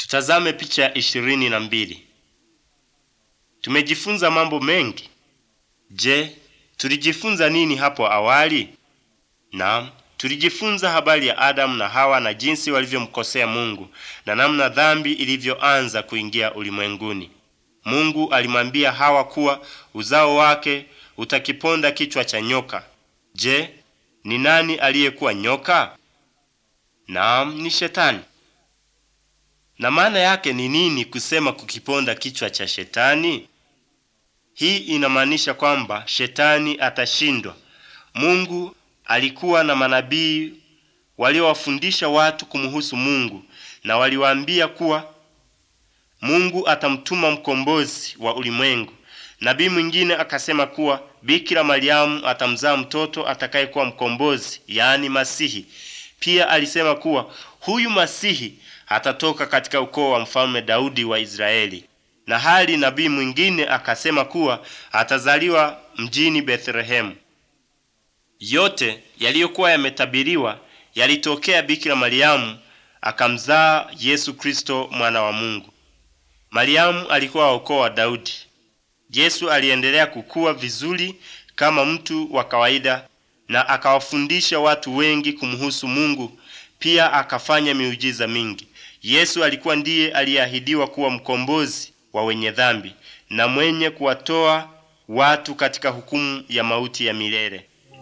Tutazame picha ya ishirini na mbili. Tumejifunza mambo mengi. Je, tulijifunza nini hapo awali? Naam, tulijifunza habari ya Adamu na Hawa na jinsi walivyomkosea Mungu na namna dhambi ilivyoanza kuingia ulimwenguni. Mungu alimwambia Hawa kuwa uzao wake utakiponda kichwa cha nyoka. Je, ni nani aliyekuwa nyoka? Naam, ni Shetani. Na maana yake ni nini kusema kukiponda kichwa cha Shetani? Hii inamaanisha kwamba Shetani atashindwa. Mungu alikuwa na manabii waliowafundisha watu kumhusu Mungu na waliwaambia kuwa Mungu atamtuma mkombozi wa ulimwengu. Nabii mwingine akasema kuwa Bikira Mariamu atamzaa mtoto atakayekuwa mkombozi, yaani Masihi. Pia alisema kuwa huyu Masihi atatoka katika ukoo wa mfalme Daudi wa Israeli. Na hali nabii mwingine akasema kuwa atazaliwa mjini Bethlehemu. Yote yaliyokuwa yametabiriwa yalitokea. Bikira Mariamu akamzaa Yesu Kristo mwana wa Mungu. Mariamu alikuwa wa ukoo wa Daudi. Yesu aliendelea kukua vizuri kama mtu wa kawaida na akawafundisha watu wengi kumhusu Mungu. Pia akafanya miujiza mingi. Yesu alikuwa ndiye aliyeahidiwa kuwa mkombozi wa wenye dhambi na mwenye kuwatoa watu katika hukumu ya mauti ya milele.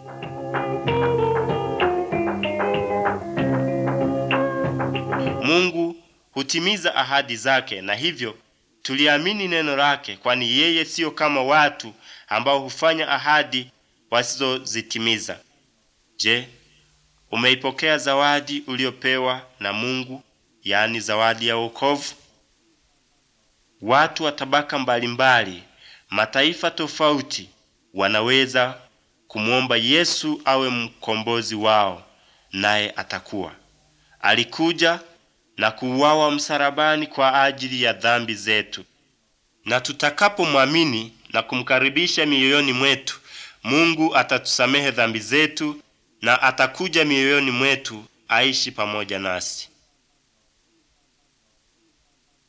Mungu hutimiza ahadi zake na hivyo tuliamini neno lake, kwani yeye siyo kama watu ambao hufanya ahadi wasizozitimiza. Je, umeipokea zawadi uliopewa na Mungu, yaani zawadi ya wokovu? Watu wa tabaka mbalimbali, mataifa tofauti, wanaweza kumwomba Yesu awe mkombozi wao, naye atakuwa. Alikuja na kuuawa msalabani kwa ajili ya dhambi zetu, na tutakapomwamini na kumkaribisha mioyoni mwetu, Mungu atatusamehe dhambi zetu na atakuja mioyoni mwetu aishi pamoja nasi.